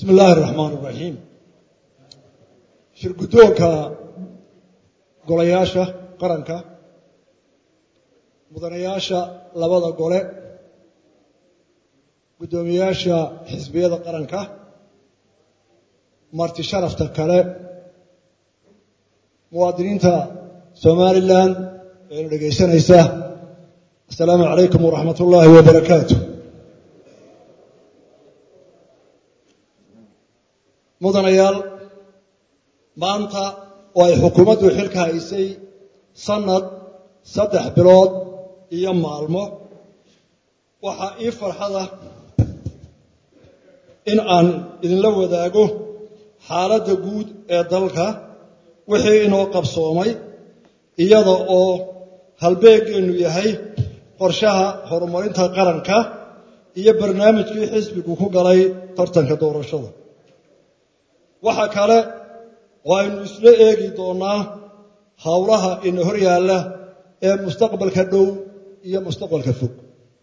bismi illaahi araxmaan iraxiim shirguddoonka golayaasha qaranka mudanayaasha labada gole guddoomiyaasha xisbiyada qaranka marti sharafta kale muwaadiniinta somalilan eena dhegaysanaysa assalaamu calaykum waraxmat ullaahi wabarakaatu mudanayaal maanta oo ay xukuumaddu xilka haysay sanad saddex bilood iyo maalmo waxaa ii farxada in aan idinla wadaago xaaladda guud ee dalka wixii inoo qabsoomay iyada oo halbeegeennu yahay qorshaha horumarinta qaranka iyo barnaamijkii xisbigu ku galay tartanka doorashada waxa kale oo aynu isla eegi doonnaa howlaha ina hor yaalla ee mustaqbalka dhow iyo mustaqbalka fog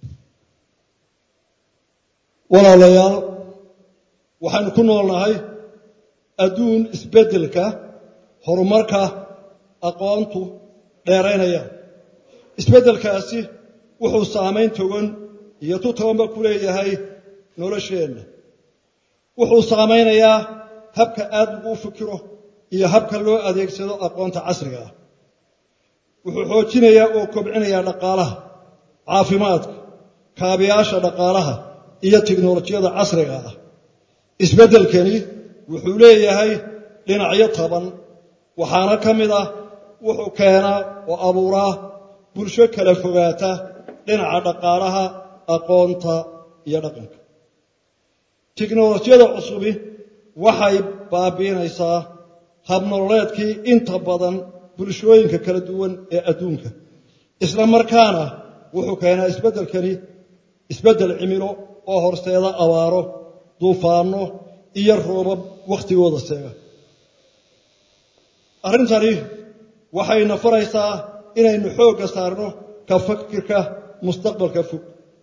walaalayaal waxaynu ku noolnahay adduun isbeddelka horumarka aqoontu dheeraynaya isbeddelkaasi wuxuu saamayn togan iyo tu tobanba ku leeyahay nolosheenna wuxuu saamaynayaa habka aad lagu fikiro iyo habka loo adeegsado aqoonta casriga ah wuxuu xoojinayaa oo kobcinayaa dhaqaalaha caafimaadka kaabiyaasha dhaqaalaha iyo tiknolojiyada casriga ah isbeddelkani wuxuu leeyahay dhinacyo taban waxaana ka mid ah wuxuu keenaa oo abuuraa bulsho kala fogaata dhinaca dhaqaalaha aqoonta iyo dhaqanka tiknolojiyada cusubi waxay baabiinaysaa habnololeedkii inta badan bulshooyinka kala duwan ee adduunka isla markaana wuxuu keenaa isbeddelkani isbeddel cimilo oo horseeda abaaro duufaanno iyo roobab wakhtigooda seega arrintani waxayna faraysaa inaynu xoogga saarno ka fakirka mustaqbalka fog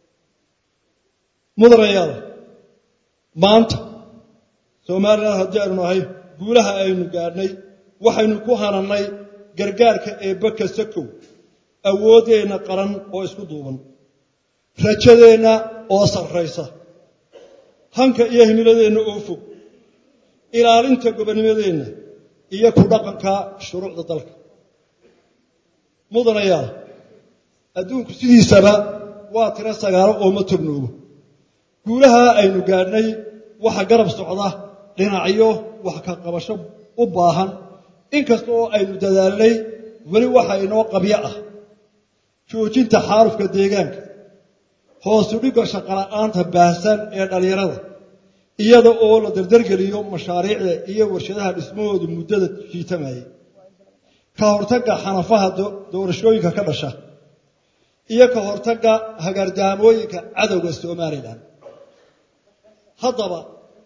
mudanayaal maanta somalilan haddii aynu nahay guulaha aynu gaadhnay waxaynu ku hanannay gargaarka eebbe sakow awooddeenna qaran oo isku duuban rajadeenna oo sarraysa hanka iyo himiladeenna oo fog ilaalinta gobonnimadeenna iyo ku dhaqanka shuruucda dalka mudanayaal adduunku sidiisaba waa tiro sagaalo oo ma tobnoobo guulaha aynu gaadhnay waxa garab socda dhinacyo wax ka qabasho u baahan inkasta oo aynu dadaalnay weli waxa inoo qabyo ah joojinta xaalufka deegaanka hoosu dhigga shaqola'aanta baahsan ee dhallinyarada iyada oo la dardargeliyo mashaariicda iyo warshadaha dhismahoodu muddada jiitamayay ka hortagga xanafaha doorashooyinka ka dhasha iyo ka hortagga hagardaamooyinka cadowga somalilan haddaba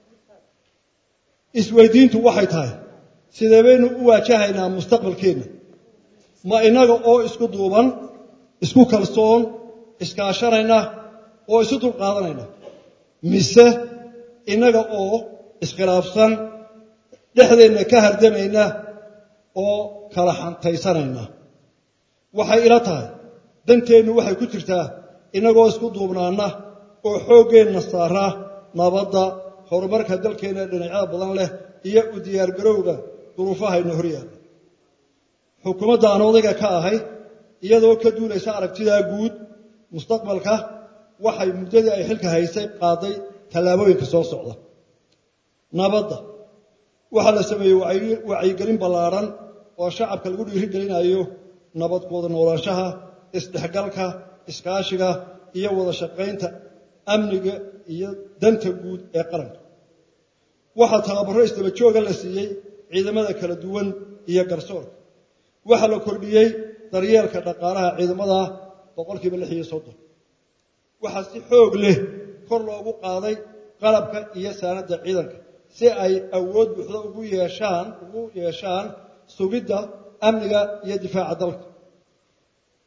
isweydiintu waxay tahay sidee baynu u waajahaynaa mustaqbalkeenna ma innaga oo isku duuban isku kalsoon iskaashanayna oo isu dulqaadanayna mise innaga oo iskhilaafsan dhexdeenna ka hardamayna oo kala xantaysanayna waxay ila tahay danteennu waxay ku jirtaa innagoo isku duubnaana oo xooggeenna saaraa nabadda horumarka dalkeenna dhinacyada badan leh iyo u diyaargarowga duruufahayna hor yaalla xukuumadda aan odayga ka ahay iyadoo ka duulaysa aragtidaa guud mustaqbalka waxay muddadii ay xilka haysay qaaday tallaabooyinka soo socda nabadda waxaa la sameeyey wacyigelin ballaadhan oo shacabka lagu dhiirigelinayo nabadkooda noolaanshaha isdhexgalka iskaashiga iyo wada shaqaynta amniga iyo danta guud ee qaranka waxaa tababarro isdaba jooga la siiyey ciidamada kala duwan iyo garsoorka waxaa la kordhiyey daryeelka dhaqaalaha ciidamada boqolkiiba lix iyo soddon waxaa si xoog leh kor loogu qaaday qalabka iyo saanadda ciidanka si ay awood buuxda ugu yeeshaan ugu yeeshaan sugidda amniga iyo difaaca dalka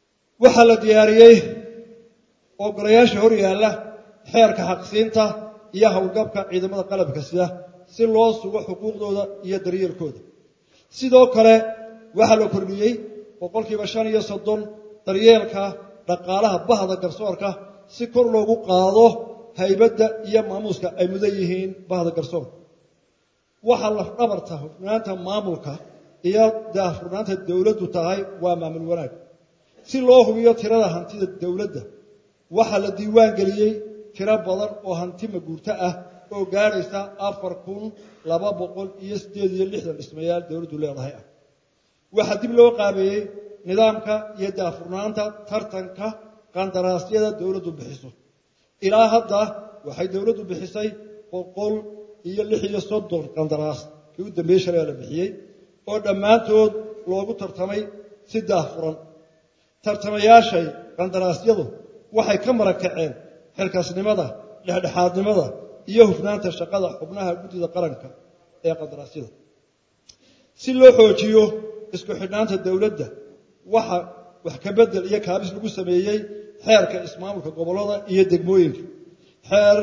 waxaa la diyaariyey oo golayaasha hor yaalla xeerka xaqsiinta iyo howlgabka ciidamada qalabka sida si loo sugo xuquuqdooda iyo daryeelkooda sidoo kale waxaa la kordhiyey boqolkiiba shan iyo soddon daryeelka dhaqaalaha bahda garsoorka si kor loogu qaado haybadda iyo maamuuska ay mudan yihiin bahda garsoorka waxaa lafdhabarta hufnaanta maamulka iyo daahfurnaanta dowladdu tahay waa maamul wanaag si loo hubiyo tirada hantida dowladda waxaa la diiwaan geliyey tiro badan oo hanti maguurto ah oo gaadhaysa afar kun laba boqol iyo siddeed iyo lixdan dhismayaal dowladdu leedahay ah waxaa dib loo qaabeeyey nidaamka iyo daahfurnaanta tartanka qandaraasyada dowladdu bixiso ilaa hadda waxay dowladdu bixisay boqol iyo lix iyo soddon qandaraas kii u dambeeyey shalay la bixiyey oo dhammaantood loogu tartamay si daahfuran tartamayaashay qandaraasyadu waxay ka marag kaceen xilkaasnimada dhexdhexaadnimada iyo hufnaanta shaqada xubnaha guddida qaranka ee qandaraasyada si loo xoojiyo isku xidhnaanta dowladda waxa wax ka bedel iyo kaabis lagu sameeyey xeerka ismaamulka gobollada iyo degmooyinka xeer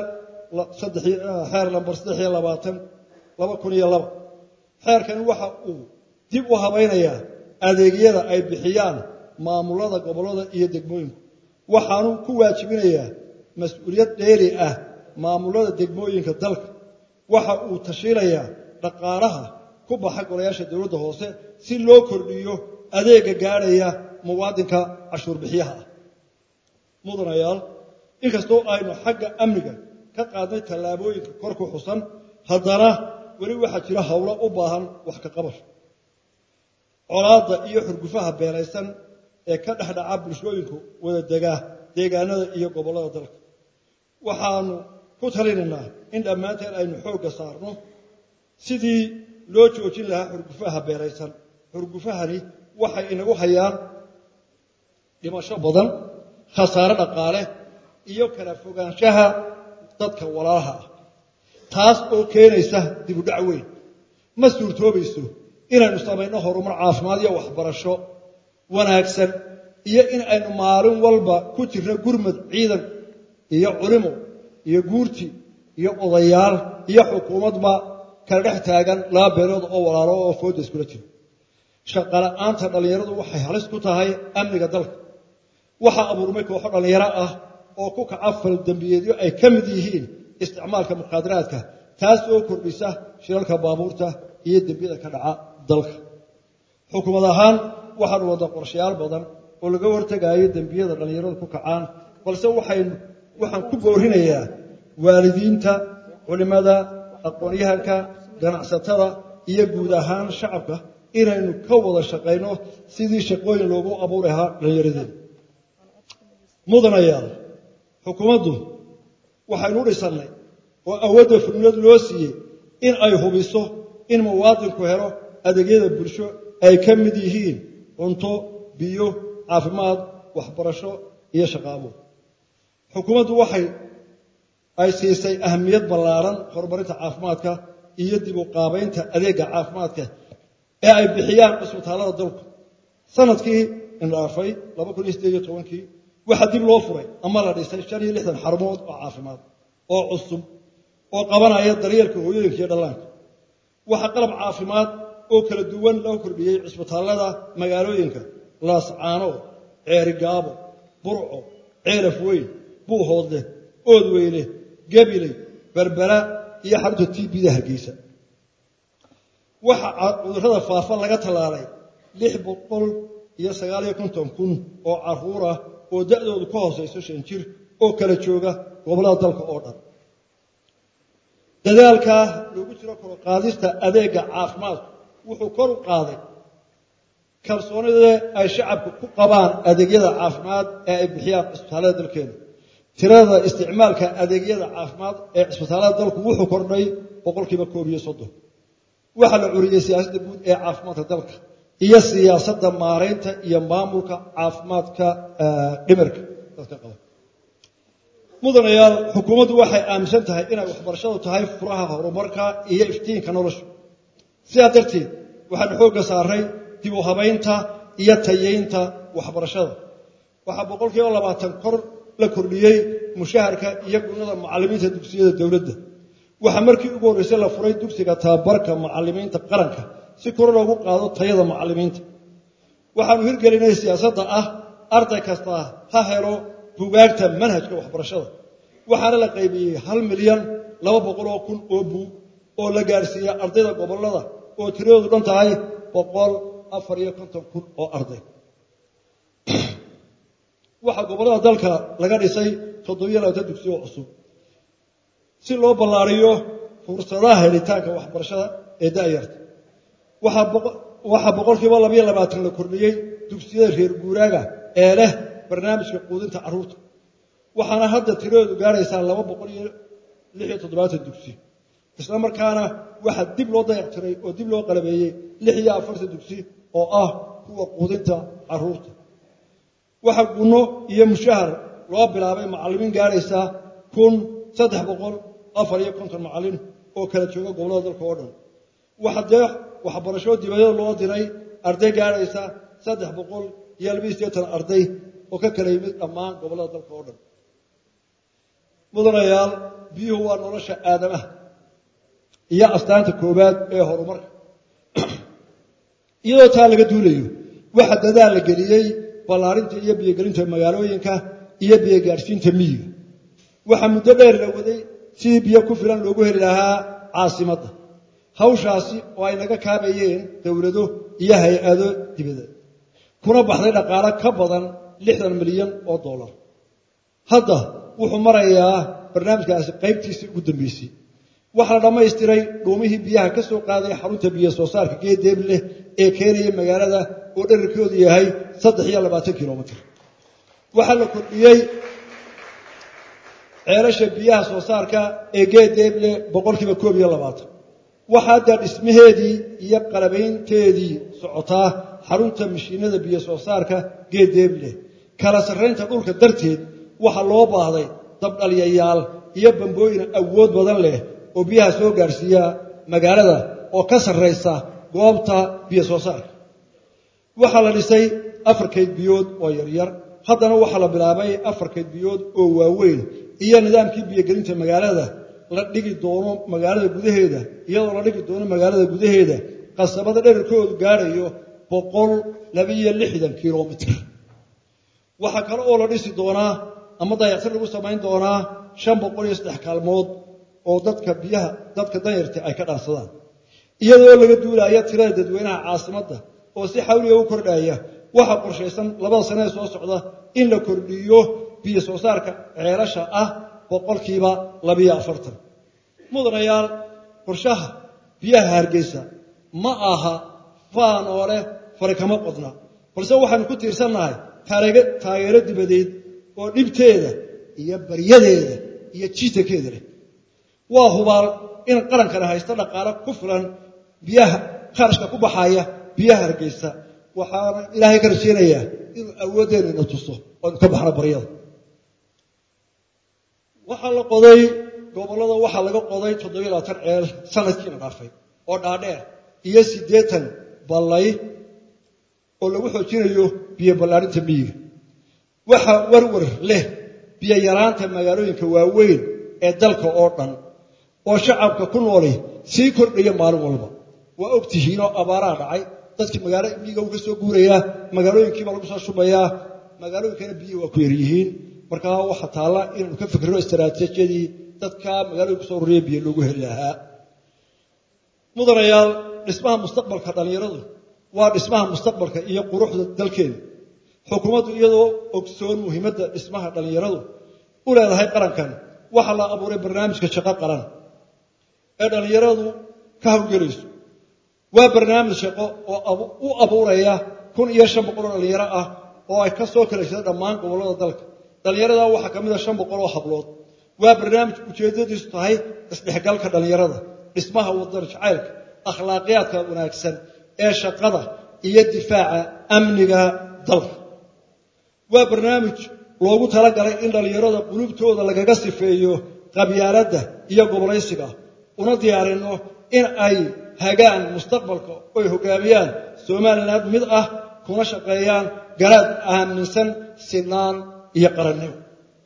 xeer lambar saddex iyo labaatan laba kun iyo laba xeerkani waxa uu dib u habaynayaa adeegyada ay bixiyaan maamulada gobollada iyo degmooyinku waxaanu ku waajibinayaa mas-uuliyad dheeri ah maamulada degmooyinka dalka waxa uu tashiilayaa dhaqaalaha ku baxa golayaasha dowladda hoose si loo kordhiyo adeega gaadhaya muwaadinka cashuur bixiyaha ah mudanayaal inkastoo aynu xagga amniga ka qaadnay tallaabooyinka kor ku xusan haddana weli waxaa jira howlo u baahan wax ka qabasho colaadda iyo xurgufaha beelaysan ee ka dhexdhaca bulshooyinku wada degaa deegaanada iyo gobollada dalka waxaanu ku talinaynaa in dhammaanteen aynu xoogga saarno sidii loo joojin lahaa xurgufaha beelaysan xurgufahani waxay inagu hayaan dhimasho badan khasaare dhaqaale iyo kala fogaanshaha dadka walaalaha ah taas oo keenaysa dibudhac weyn ma suurtoobayso inaynu samayno horumar caafimaad iyo waxbarasho wanaagsan iyo in aynu maalin walba ku jirno gurmad ciidan iyo culimo iyo guurti iyo odayaal iyo xukuumadba kala dhex taagan laba beelood oo walaalo oo fooda iskula jiro shaqala'aanta dhallinyaradu waxay halis ku tahay amniga dalka waxaa abuurmay kooxo dhallinyaro ah oo ku kaca fal dembiyeedyo ay ka mid yihiin isticmaalka muqaadaraadka taas oo kordhisa shilalka baabuurta iyo dembiyada ka dhaca dalka xukuumad ahaan waxaanu wadda qorshayaal badan oo laga hortegaayo dembiyada dhallinyaradu ku kacaan balse waxaynu waxaan ku boorinayaa waalidiinta culimmada aqoon-yahanka ganacsatada iyo guud ahaan shacabka inaynu ka wada shaqayno sidii shaqooyin loogu abuuri lahaa dhallinyaradeena mudanayaal xukuumaddu waxaynu u dhisannay oo awoodda fulnad loo siiyey in ay hubiso in muwaadinku helo adeegyada bulsho ay ka mid yihiin cunto biyo caafimaad waxbarasho iyo shaqaabuur xukuumaddu waxay ay siisay ahamiyad ballaaran horumarinta caafimaadka iyo dib u qaabaynta adeegga caafimaadka ee ay bixiyaan cisbitaallada dalku sanadkii indhaafay laba kun iyo sideed iyo tobankii waxaa dib loo furay ama la dhisay shan iyo lixdan xarumood oo caafimaad oo cusub oo qabanaya daryeelka hooyooyinka iyo dhallaanka waxaa qalab caafimaad oo kala duwan loo kordhiyey cisbitaallada magaalooyinka laascaanood ceerigaabo burco ceelaf weyn buuhoodle oodweyne gabiley berbera iyo xarunta tbda hargeysa waxaa cudurrada faafa laga tallaalay lix boqol iyo sagaaliyo konton kun oo caruur ah oo da'doodu ka hoosayso shan jir oo kala jooga gobollada dalka oo dhan dadaalkaa loogu jiro koroqaadista adeegga caafimaadku wuxuu kor u qaaday kalsoonida ay shacabku ku qabaan adeegyada caafimaad ee ay bixiyaan cisbitaallada dalkeena tirada isticmaalka adeegyada caafimaad ee cisbitaallada dalku wuxuu kordhay boqolkiiba koob iyo soddon waxaa la curiyey siyaasadda guud ee caafimaadka dalka iyo siyaasadda maaraynta iyo maamulka caafimaadka dhimirka dadka qaba mudanayaal xukuumaddu waxay aaminsan tahay inay waxbarashadu tahay furaha horumarka iyo iftiinka nolosha sidaa darteed waxaanu xoogga saaray dib u habaynta iyo tayeynta waxbarashada waxaa boqolkiiba labaatan kor la kordhiyey mushaharka iyo gunada macallimiinta dugsiyada dowladda waxaa markii ugu horreysay la furay dugsiga tababarka macallimiinta qaranka si kor loogu qaado tayada macallimiinta waxaanu hirgelinay siyaasadda ah arday kasta ha helo bugaagta manhajka waxbarashada waxaana la qaybiyey hal milyan laba boqoloo kun oo buug oo la gaadhsiiyey ardayda gobollada oo tiradoodu dhan tahay boqol afar iyo konton kun oo arday waxaa gobollada dalka laga dhisay toddobiyo labaatan dugsi oo cusub si loo ballaariyo fursadaha helitaanka waxbarashada ee da'yarta waxaa boqolkiiba labayo labaatan la kordhiyey dugsiyada reer guuraaga ee leh barnaamijka quudinta carruurta waxaana hadda tiradoodu gaaraysaa laba boqol iyo lix iyo toddobaatan dugsi isla markaana waxaa dib loo dayactiray oo dib loo qalabeeyey lix iyo afartan dugsi oo ah kuwa quudinta carruurta waxaa gunno iyo mushahar loo bilaabay macallimiin gaaraysaa kun saddex boqol afar iyo konton macallin oo kala jooga gobollada dalka oo dhan waxaa dee waxbarasho dibadada loo diray arday gaaraysa saddex boqol iyo labiiyo siddeetan arday oo ka kala yimid dhammaan gobollada dalka oo dhan mudanayaal biyuhu waa nolosha aadamaha iyo astaanta koowaad ee horumarka iyadoo taa laga duulayo waxaa dadaal la geliyey ballaarinta iyo biyogelinta magaalooyinka iyo biyogaadhsiinta miyiga waxaa muddo dheer la waday sidii biyo ku filan loogu heli lahaa caasimadda hawshaasi oo ay naga kaabayeen dowlado iyo hay-ado dibadeed kuna baxday dhaqaalo ka badan lixdan milyan oo dollar hadda wuxuu marayaa barnaamijkaasi qaybtiisii ugu dambeysay waxaa la dhammaystiray dhuumihii biyaha ka soo qaaday xarunta biyo soo saarka geedeebleh ee keenaya magaalada oo dherarkoodu yahay saddex iyo labaatan kilomitr waxaa la kordhiyey ceelasha biyaha soo saarka ee geedeeble boqolkiiba koob iyo labaatan waxaa hadda dhismaheedii iyo qalabaynteedii socotaa xarunta mashiinada biyo soo saarka geedeeble kala sarraynta dhulka darteed waxaa loo baahday dabdhalyayaal iyo bambooyin awood badan leh oo biyaha soo gaadhsiiya magaalada oo ka sarraysa goobta biyo soo saarka waxaa la dhisay afar kayd biyood oo yaryar haddana waxaa la bilaabay afar kayd biyood oo waaweyn iyo nidaamkii biyogelinta magaalada la dhigi doono magaalada gudaheeda iyadoo la dhigi doono magaalada gudaheeda qasabada dherarkoodu gaadhayo boqol labaiyo lixdan kilomitr waxaa kale oo la dhisi doonaa ama dayactir lagu samayn doonaa shan boqol iyo saddex kaalmood oo dadka biyaha dadka danyarta ay ka dhaansadaan iyadoo laga duulaya tirada dadweynaha caasimadda oo si xawliga u kordhaya waxaa qorshaysan labada sane ee soo socda in la kordhiyo biyo soo saarka ceelasha ah boqolkiiba labiyo afartan mudanayaal qorshaha biyaha hargeysa ma aha faan oo leh fari kama qodna balse waxaanu ku tiirsannahay taageero dibadeed oo dhibteeda iyo baryadeeda iyo jiitakeeda leh waa hubaal in qarankana haysta dhaqaalo ku filan biyaha kharashka ku baxaya biyaha hargeysa waxaana ilaahay ka rajeynayaa inuu awooddeena ina tuso oonu ka baxno baryada waxaa la qoday gobollada waxaa laga qoday toddobiyo labaatan ceel sanadkiina dhaafay oo dhaadheer iyo siddeetan ballay oo lagu xoojinayo biyo ballaarinta miyiga waxaa warwar leh biyo yaraanta magaalooyinka waaweyn ee dalka oo dhan oo shacabka ku nooli sii kordhaya maalin walba waa og tihiinoo abaaraha dhacay dadkii magaalo miyiga uu ka soo guurayaa magaalooyinkiiba lagu soo shubayaa magaalooyinkana biyihii waa ku yaryihiin markaa waxaa taalla inaanu ka fikirno istaraatiijiyadii dadka magaalooyinka kusoo ururiya biyo loogu heli lahaa mudanayaal dhismaha mustaqbalka dhallinyaradu waa dhismaha mustaqbalka iyo quruxda dalkeena xukuumaddu iyadoo ogsoon muhiimadda dhismaha dhallinyaradu u leedahay qarankan waxaa la abuuray barnaamijka shaqo qaran ee dhallinyaradu ka hawgelayso waa barnaamij shaqo oo u abuuraya kun iyo shan boqol oo dhallinyaro ah oo ay ka soo kala jeeda dhammaan gobollada dalka dhallinyarada waxaa ka mid a shan boqol oo hablood waa barnaamij ujeeddadiisu tahay isdhexgalka dhallinyarada dhismaha waddan jacaylka akhlaaqiyaadka wanaagsan ee shaqada iyo difaaca amniga dalka waa barnaamij loogu talagalay in dhallinyarada qulubtooda lagaga sifeeyo qabyaaladda iyo gobolaysiga una diyaarinno in ay hagaan mustaqbalka oy hoggaamiyaan somalilan mid ah kuna shaqeeyaan garaad aaminsan sinaan iyo qarannimo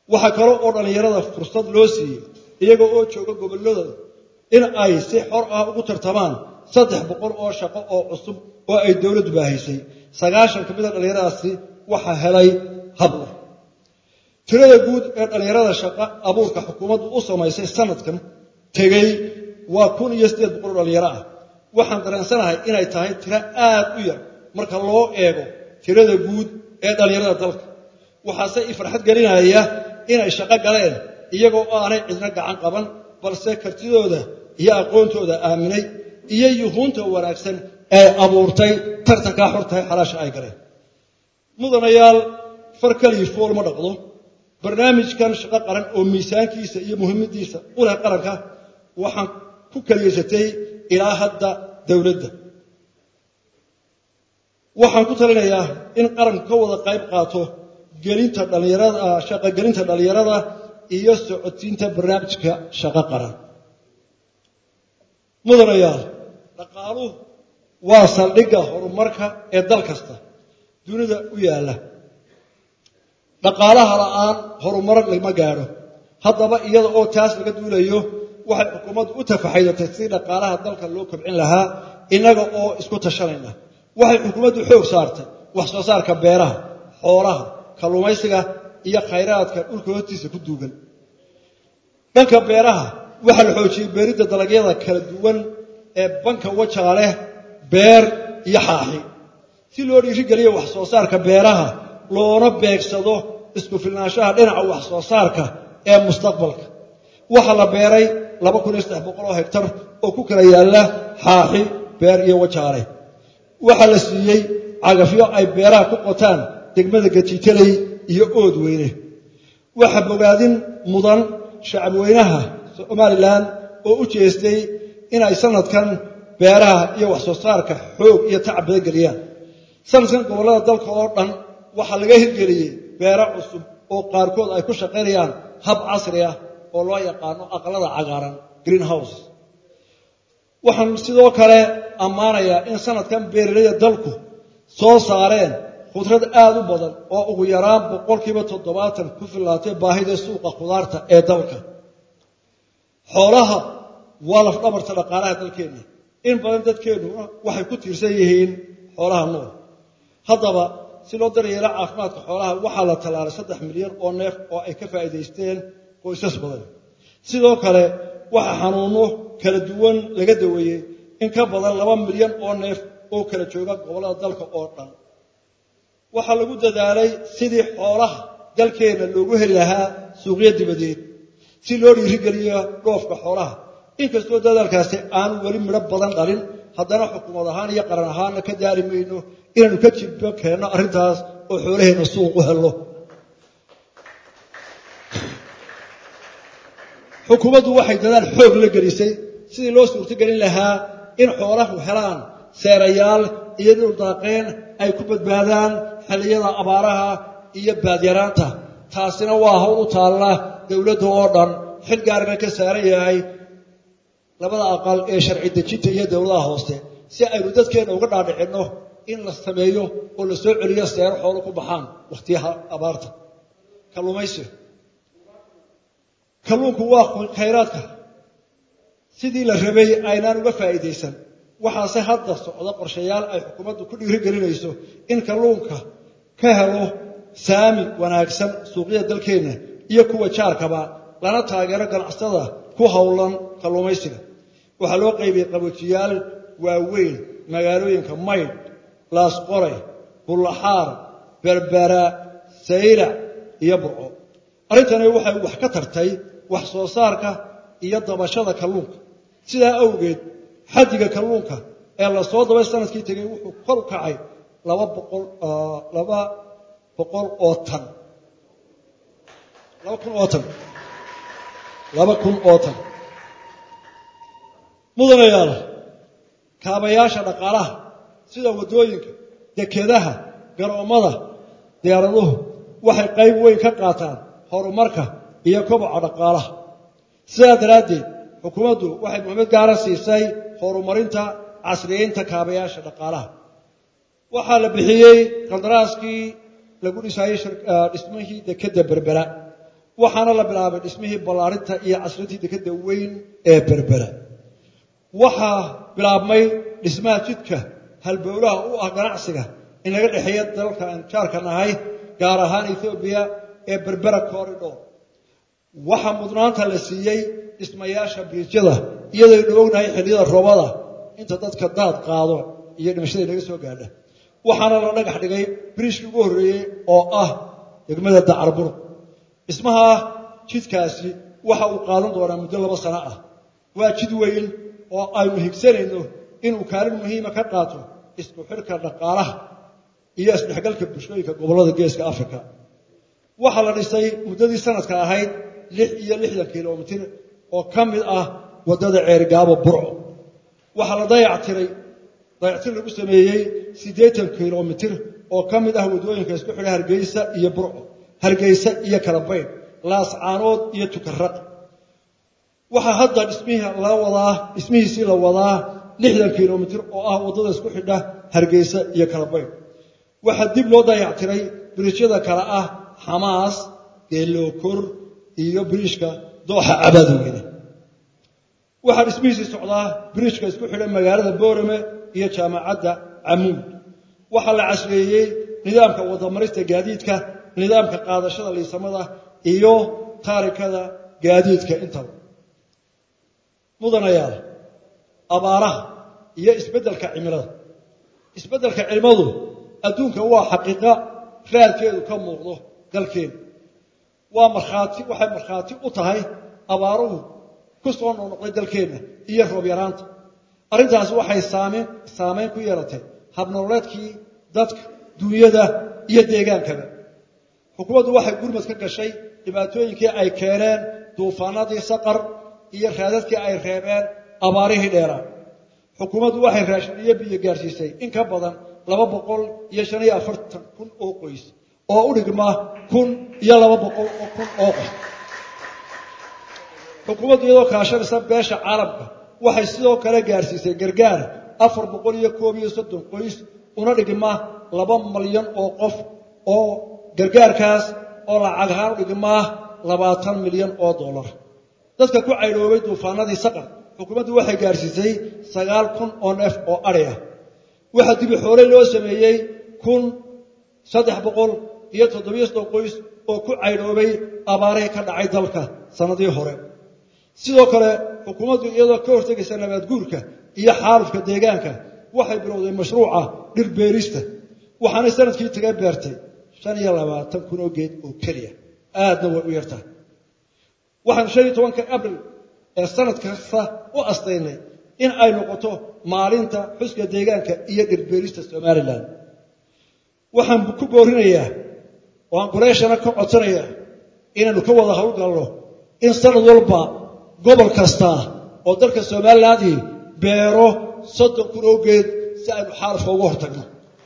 waxaa kale oo dhallinyarada fursad loo siiyey iyaga oo jooga gobolladooda in ay si xor ah ugu tartamaan saddex boqol oo shaqo oo cusub oo ay dowladdu baahaysay sagaashan ka mida dhallinyaradaasi waxaa helay hablo tirada guud ee dhallinyarada shaqo abuurka xukuumaddu u samaysay sanadkan tegey waa kun iyo siddeed boqol oo dhallinyaro ah waxaan dareensanahay inay tahay tiro aad u yar marka loo eego tirada guud ee dhallinyarada dalka waxaase i farxad gelinaya inay shaqo galeen iyagoo aanay cidna gacan qaban balse kartidooda iyo aqoontooda aaminay iyo yuhuunta wanaagsan ee abuurtay tartankaa xortahay xalaasha ay galeen mudanayaal far kaliyi fool ma dhaqdo barnaamijkan shaqo qaran oo miisaankiisa iyo muhiimadiisa u leh qaranka waxaan ku kaliyaysatay ilaa hadda dowladda waxaan ku talinayaa in qaranku ka wada qayb qaato gelinta dhallinyarada shaqogelinta dhallinyarada iyo socodsiinta barnaamijka shaqo qaran mudanayaal dhaqaaluhu waa saldhigga horumarka ee dal kasta dunida u yaalla dhaqaalaha la'aan horumar lama gaadho haddaba iyada oo taas laga duulayo waxay xukuumaddu u tafaxaydatay sidii dhaqaalaha dalka loo kobcin lahaa innaga oo isku tashanayna waxay xukuumaddu xoog saartay wax soo saarka beeraha xoolaha kalluumaysiga iyo khayraadka dhulka hoostiisa ku duugan dhanka beeraha waxaa la xoojiyey beeridda dalagyada kala duwan ee banka wajaa leh beer iyo xaaxi si loo dhiirigeliyo wax soo saarka beeraha loona beegsado isku filnaanshaha dhinaca wax soo saarka ee mustaqbalka waxaa la beeray laba kun iyo saddex boqol oo hegtar oo ku kala yaalla xaaxi beer iyo wajaale waxaa la siiyey cagafyo ay beeraha ku qotaan degmada gajiitaley iyo ood weyne waxaa bogaadin mudan shacabweynaha somalilan oo u jeestay inay sanadkan beeraha iyo wax soo saarka xoog iyo tacab badan geliyaan sanadkan gobollada dalka oo dhan waxaa laga hirgeliyey beero cusub oo qaarkood ay ku shaqaynayaan hab casri ah oo loo yaqaano aqalada cagaaran green house waxaan sidoo kale ammaanayaa in sanadkan beeralayda dalku soo saareen khudrad aad u badan oo ugu yaraan boqolkiiba toddobaatan ku fillaatay baahida suuqa khudaarta ee dalka xoolaha waa lafdhabarta dhaqaalaha dalkeenna in badan dadkeennuna waxay ku tiirsan yihiin xoolaha nool haddaba si loo daryeelo caafimaadka xoolaha waxaa la tallaalay saddex milyan oo neef oo ay ka faa'iidaysteen qoysas badan sidoo kale waxaa xanuunno kala duwan laga daweeyey in ka badan laba milyan oo neef oo kala jooga gobollada dalka oo dhan waxaa lagu dadaalay sidii xoolaha dalkeenna loogu heli lahaa suuqyo dibadeed si loo dhiirigeliyo dhoofka xoolaha inkastoo dadaalkaasi aanu weli midho badan dhalin haddana xukuumad ahaan iyo qaran ahaanna ka daari mayno inaanu ka jibbo keenno arrintaas oo xoolaheenna suuq u helno xukuumaddu waxay dadaal xoog la gelisay sidii loo suurtogelin lahaa in xoolahu helaan seerayaal iyo dhuldaaqeen ay ku badbaadaan xilliyada abaaraha iyo baadyaraanta taasina waa hawl u taalla dowladda oo dhan xil gaarna ka saaran yahay labada aqal ee sharci dejinta iyo dowladaha hoose si aynu dadkeenna uga dhaadhicinno in la sameeyo oo la soo celiyo seero xoolo ku baxaan wakhtiyaha abaarta kalluumaysiga kalluunku waa khayraadka sidii la rabay aynaan uga faa'iidaysan waxaase hadda socdo qorshayaal ay xukuumaddu ku dhiirigelinayso in kalluunka ka helo saami wanaagsan suuqyada dalkeenna iyo kuwa jaarkaba lana taageero ganacsatada ku howlan kalluumaysiga waxaa loo qaybiyey qaboojiyaal waaweyn magaalooyinka maydh laasqoray bullaxaar berbera saylac iyo burco arrintani waxay wax ka tartay wax soo saarka iyo dabashada kalluunka sidaa awgeed xaddiga kalluunka ee la soo dabay sanadkii tegey wuxuu kor u kacay laba boqol laba boqol oo tan laba kun oo tan laba kun oo tan mudanayaal kaabayaasha dhaqaalaha sida waddooyinka dekedaha garoommada diyaaraduhu waxay qayb weyn ka qaataan horumarka iyo koboca dhaqaalaha sidaa daraaddeed xukuumaddu waxay muhiimad gaara siisay horumarinta casriyeynta kaabayaasha dhaqaalaha waxaa la bixiyey qandaraaskii lagu dhisayey dhismihii dekedda berbera waxaana la bilaabay dhismihii ballaarinta iyo casrintii dekadda weyn ee berbera waxaa bilaabmay dhismaha jidka halbowlaha u ah ganacsiga in laga dhexeeya dalalka aan jaarka nahay gaar ahaan ethoobiya ee berbera corridor waxaa mudnaanta la siiyey dhismayaasha biriijyada iyadoo dhowognahay xilliyada roobada inta dadka daad qaado iyo dhimashada naga soo gaadha waxaana la dhagax dhigay biriishkii ugu horreeyey oo ah degmada dacarbur dhismaha jidkaasi waxa uu qaadan doonaa muddo laba sano ah waa jid weyn oo aynu higsanayno inuu kaalin muhiima ka qaato isku xidhka dhaqaalaha iyo isdhexgalka bulshooyinka gobollada geeska africa waxaa la dhisay muddadii sanadka ahayd lix iyo lixdan kilomitir oo ka mid ah waddada ceerigaabo burco waxaa la dayactiray dayactir lagu sameeyey siddeetan kilomitir oo ka mid ah waddooyinka isku xidha hargeysa iyo burco hargeysa iyo kalabaydh laascaanood iyo tukaraq waxaa hadda dhismihii la wadaa dhismihiisii la wadaa lixdan kilomitir oo ah waddada isku xidha hargeysa iyo kalabaydh waxaa dib loo dayactiray biriijyada kale ah xamaas geelookor iyo biriishka dooxa cabaadweyne waxaa dhismihiisii socdaa biriijka isku xidha magaalada boorame iyo jaamacadda camuud waxaa la casreeyey nidaamka wadamarista gaadiidka nidaamka qaadashada liisamada iyo taarikada gaadiidka intaba mudanayaal abaaraha iyo isbeddelka cimilada isbeddelka cimiladu adduunka waa xaqiiqa raadkeedu ka muuqdo dalkeena waa markhaati waxay markhaati u tahay abaaruhu ku soo noqnoqday dalkeenna iyo roob yaraanta arrintaasi waxay saamayn saamayn ku yeelatay habnololeedkii dadka duunyada iyo deegaankaba xukuumaddu waxay gurmad ka gashay dhibaatooyinkii ay keeneen duufaanadii saqar iyo raadadkii ay reebeen abaarihii dheeraa xukuumaddu waxay raashin iyo biyo gaarsiisay in ka badan laba boqol iyo shan iyo afartan kun oo qoys oo u dhigma kun iyo laba boqol oo kun oo qof xukuumaddu iyadoo kaashanaysa beesha caalamka waxay sidoo kale gaarsiisay gargaar afar boqol iyo koob iyo soddon qoys una dhigma laba malyan oo qof oo gargaarkaas oo lacag ahaan u dhigmaa labaatan milyan oo dollar dadka ku caydhoobay duufaanadii saqar xukuumaddu waxay gaarsiisay sagaal kun oo neef oo adhi ah waxaa dibi xoolay loo sameeyey kun saddex boqol iyo toddobiyo soddon qoys oo ku caydhoobay abaarihii ka dhacay dalka sannadii hore sidoo kale xukuumaddu iyadoo ka hortegaysa nabaadguurka iyo xaalufka deegaanka waxay bilowday mashruuca dhir beerista waxaanay sanadkii taga beertay shan iyo labaatan kun oo geed oo keliya aadna way u yartahay waxaanu shan iyo tobanka abril ee sanad kasta u astaynay in ay noqoto maalinta xuska deegaanka iyo dhirbeerista somalilan waxaan ku boorinayaa oo aan qureeshana ka codsanayaa inaannu ka wada howlgalno in sanad walba gobol kasta oo dalka somalilandii beero soddon kun oo geed si aynu xaalufka uga hortagno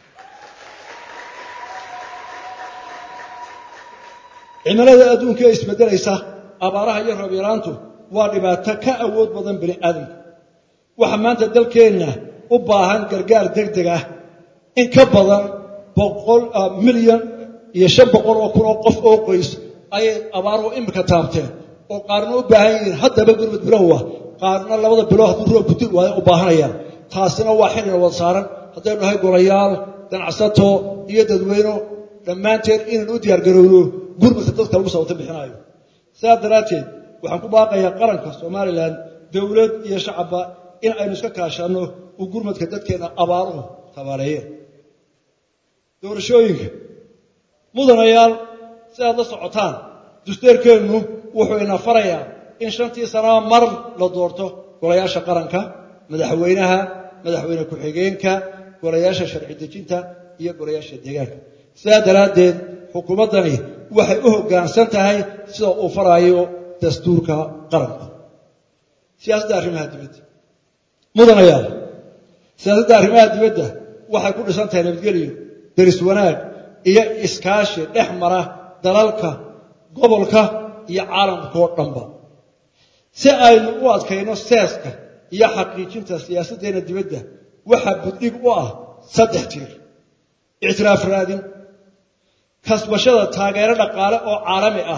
cimilada adduunka ee isbeddelaysa abaaraha iyo roob yaraantu waa dhibaato ka awood badan bini aadamka waxaa maanta dalkeenna u baahan gargaar degdeg ah in ka badan boqol milyan iyo shan boqol oo kun oo qof oo qoys ayay abaaruhu imika taabteen oo qaarna u baahan yihiin haddaba gurmud bilowah qaarna labada bilood hadduu roobku dil waayo u baahanayaan taasina waa xilina wada saaran haddaynu nahay golayaal ganacsato iyo dadweyno dhammaanteen inaan u diyaargarowno gurmudka dadka lagu sababta bixinaayo sidaa daraadteed waxaan ku baaqayaa qaranka somalilan dowlad iyo shacabba in aynu iska kaashanno uu gurmadka dadkeenna abaaruhu tabaaleeyeen doorashooyinka mudanayaal si aad la socotaan dusteerkeennu wuxuu ina farayaa in shantii sanaba mar la doorto golayaasha qaranka madaxweynaha madaxweyne ku-xigeenka golayaasha sharci dejinta iyo golayaasha deegaanka sidaa daraaddeed xukuumaddani waxay u hoggaansan tahay sida uu faraayo dastuurka qaranka siyaasadda arrimaha dibadda mudanayaal siyaasadda arrimaha dibadda waxay ku dhisan tahay nabadgelyo deris wanaag iyo iskaashi dhex mara dalalka gobolka iyo caalamka oo dhanba si aynu u adkayno seeska iyo xaqiijinta siyaasaddeena dibadda waxaa buddhig u ah saddex tiir ictiraaf raadin kasbashada taageero dhaqaale oo caalami ah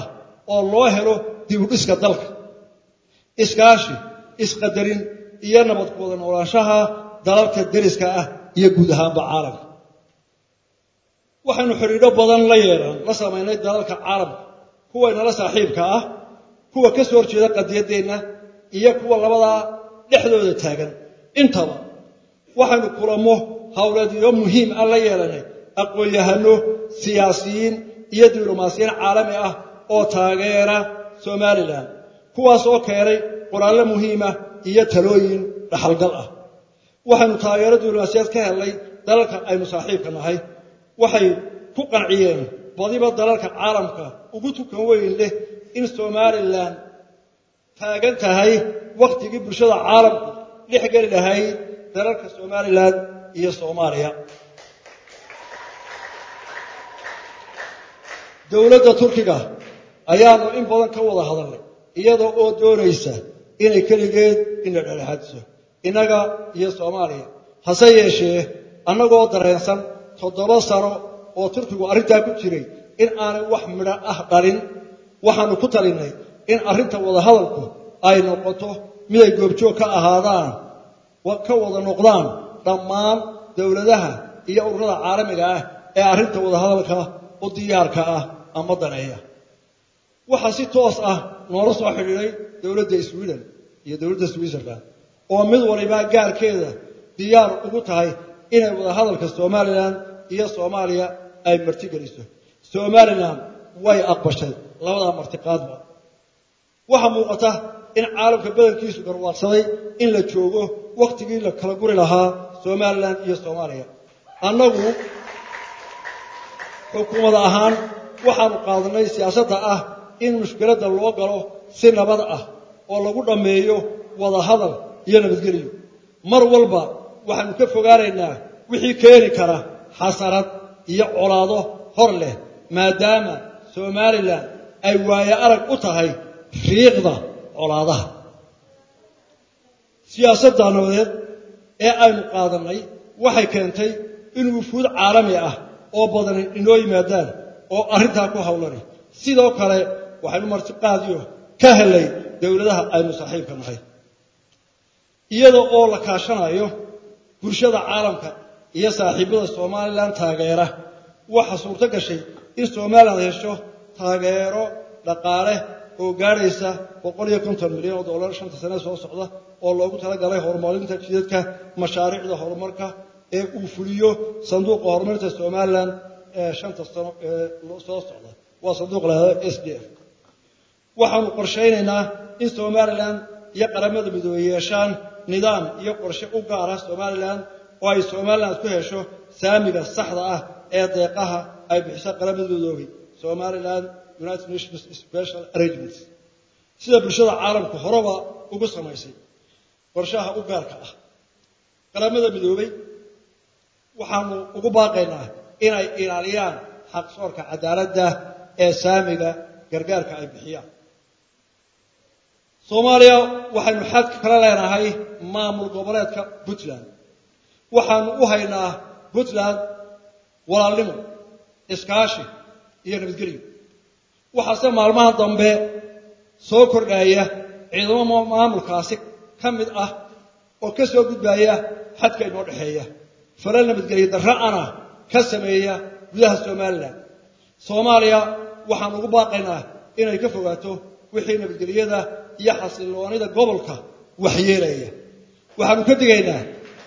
oo loo helo dibudhiska dalka iskaashi isqadarin iyo nabad ku wada noolaanshaha dalalka deriska ah iyo guud ahaanba caalamka waxaynu xidhiidho badan la yeelan la samaynay dalalka caalamka kuwaynala saaxiibka ah kuwa ka soo horjeeda qadiyaddeenna iyo kuwa labadaa dhexdooda taagan intaba waxaynu kulamo howleedyo muhiim ah la yeelanay aqoon-yahano siyaasiyiin iyo diblomaasiyiin caalami ah oo taageera somalilan kuwaas oo keenay qoraallo muhiima iyo talooyin dhaxalgal ah waxaynu taageero diblomaasiyaad ka helnay dalalka aynu saaxiibka nahay waxay ku qanciyeen badiba dalalka caalamka ugu tukan weyn leh in somalilan taagan tahay wakhtigii bulshada caalamku dhex geli lahayd dalalka somalilan iyo soomaaliya dowladda turkiga ayaanu in badan ka wada hadalnay iyadoo oo doonaysa inay keligeed ina dhexdhexaadiso innaga iyo soomaaliya hase yeeshee annagoo dareensan toddoba sano oo turkigu arrintaa ku jiray in aanay wax midho ah dhalin waxaannu ku talinnay in arrinta wadahadalku ay noqoto miday goobjoog ka ahaadaan ka wada noqdaan dhammaan dowladaha iyo ururada caalamiga ah ee arrinta wadahadalka u diyaarka ah ama daneeya waxaa si toos ah noola soo xidhiidhay dowladda sweden iyo dowladda switzerland oo mid waliba gaarkeeda diyaar ugu tahay inay wadahadalka somalilan iyo soomaaliya ay martigeliso somalilan way aqbashay labadaa martiqaadba waxaa muuqata in caalamka badankiisu garwaaqsaday in la joogo wakhtigii la kala guri lahaa somalilan iyo soomaaliya annagu xukuumad ahaan waxaanu qaadanay siyaasadda ah in mushkiladda loo galo si nabad ah oo lagu dhammeeyo wada hadal iyo nabadgelyo mar walba waxaanu ka fogaanaynaa wixii keeni kara xasarad iyo colaado hor leh maadaama somalilan ay waaye arag u tahay riiqda colaadaha siyaasadda nabadeed ee aynu qaadannay waxay keentay in wufuud caalami ah oo badani inoo yimaadaan oo arrintaa ku howlani sidoo kale waxaynu martiqaadiyo ka helay dowladaha aynu saaxiibka nahay iyada oo la kaashanayo bulshada caalamka iyo saaxiibada somalilan taageera waxaa suurto gashay in somalilan hesho taageero dhaqaale oo gaadhaysa boqol iyo konton milyan oo dollar shanta sane soo socda oo loogu talagalay horumarinta jidadka mashaariicda horumarka ee uu fuliyo sanduuqa horumarinta somalilan ee shanta sano ee soo socda waa sanduuq lahado s d f waxaanu qorshaynaynaa in somalilan iyo qaramada midoobey yeeshaan nidaam iyo qorshe u gaara somalilan oo ay somalilan ku hesho saamiga saxda ah ee deeqaha ay bixiso qaramada midoobey somalilan united nations special arrangements sida bulshada caalamku horeba ugu samaysay qorshaha u gaarka ah qaramada midoobey waxaanu ugu baaqaynaa inay ilaaliyaan xaqsoorka cadaaladda ee saamiga gargaarka ay bixiyaan soomaaliya waxaynu xad kala leenahay maamul goboleedka puntland waxaanu u haynaa puntland walaalnimo iskaashi iyo nabadgelyo waxaase maalmaha dambe soo kordhaya ciidamo maamulkaasi ka mid ah oo ka soo gudbaya xadka inoo dhexeeya falal nabadgelyo darra'ana ka sameeya gudaha somalilan soomaaliya waxaan ugu baaqaynaa inay ka fogaato wixii nabadgelyada iyo xasilloonida gobolka waxyeelaya waxaanu ka digaynaa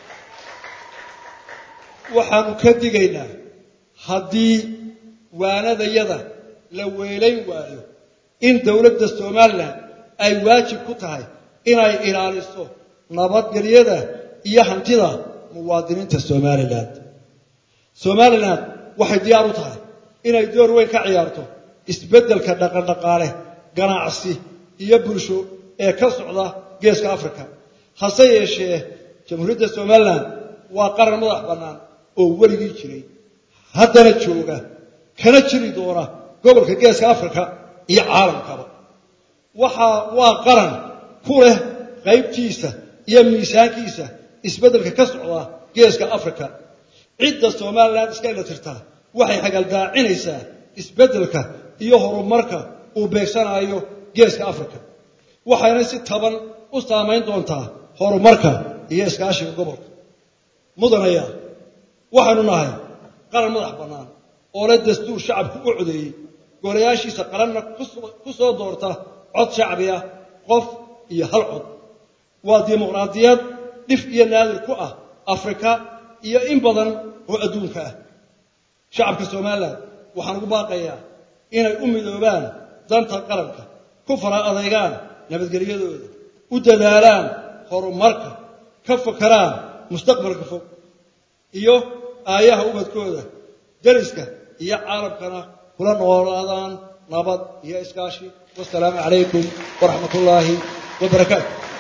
waxaanu ka digaynaa haddii waanadayada la weelayn waayo in dowladda somalilan ay waajib ku tahay inay ilaaliso nabadgelyada iyo hantida muwaadiniinta somalilan somalilan waxay diyaar u tahay inay door weyn ka ciyaarto isbeddelka dhaqandhaqaale ganacsi iyo bulsho ee ka socda geeska africa hase yeeshee jamhuuriyadda somalilan waa qaran madax bannaan oo weligii jiray haddana jooga kana jiri doona gobolka geeska africa iyo caalamkaba waxaa waa qaran ku leh qaybtiisa iyo miisaankiisa isbeddelka ka socda geeska africa cidda somalilan iska ila tirtaa waxay xagaldaacinaysaa isbeddelka iyo horumarka uu beegsanayo geeska africa waxayna si taban u saamayn doontaa horumarka iyo iskaashiga gobolka mudanaya waxaynu nahay qaran madax bannaan oo leh dastuur shacabku u codeeyey golayaashiisa qaranna ku soo doorta cod shacbi ah qof iyo hal cod waa dimuqraadiyad dhif iyo naadir ku ah afrika iyo in badan oo adduunka ah shacabka somalilan waxaan ugu baaqayaa inay u midoobaan danta qaranka ku fara adaygaan nabadgelyadooda u dadaalaan horumarka ka fakaraan mustaqbalka fog iyo aayaha ubadkooda deriska iyo caalamkana kula noolaadaan nabad iyo iskaashi wasalaamu calaykum waraxmat ullaahi wabarakaatu